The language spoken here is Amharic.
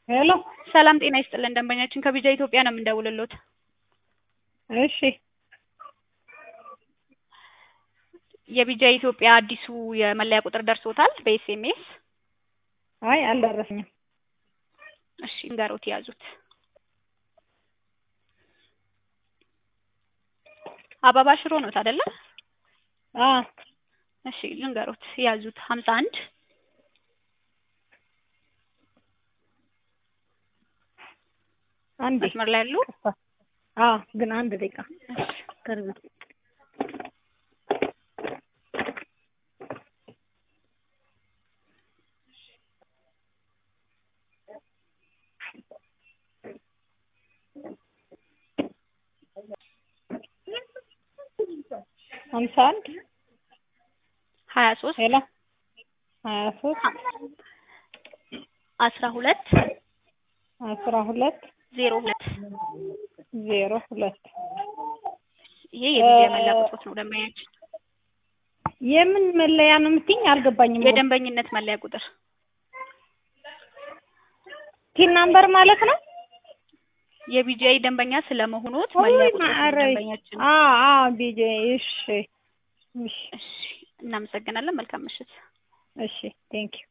ሄሎ ሰላም ጤና ይስጥልን ደንበኛችን ከቢጃ ኢትዮጵያ ነው የምንደውልሎት። እሺ የቢጃ ኢትዮጵያ አዲሱ የመለያ ቁጥር ደርሶታል በኤስኤምኤስ? አይ አልደረሰኝም። እሺ እንገሮት ያዙት። አበባ ሽሮ ኖት አይደለ? አ እሺ ልንገሮት ያዙት ሀምሳ አንድ አንዴ መስመር ላይ ያሉ አ ግን አንድ ደቂቃ እሺ ቅርብ ሀምሳ አንድ ሀያ ሶስት ሄሎ ሀያ ሶስት አስራ ሁለት አስራ ሁለት ዜሮ ሁለት ዜሮ ሁለት ይሄ የቢጃ የመለያ ቁጥሮት ነው ደንበኛችን የምን መለያ ነው የምትይኝ? አልገባኝም። የደንበኝነት መለያ ቁጥር ቲን ናምበር ማለት ነው? የቢጂአይ ደንበኛ ስለመሆኑት መለያ ወይ ቁጥሮት ነው ማረ ደንበኛችን። አ አ ቢጄ እሺ እሺ እሺ እናመሰግናለን። መልካም ምሽት። እሺ ቴንክ ዩ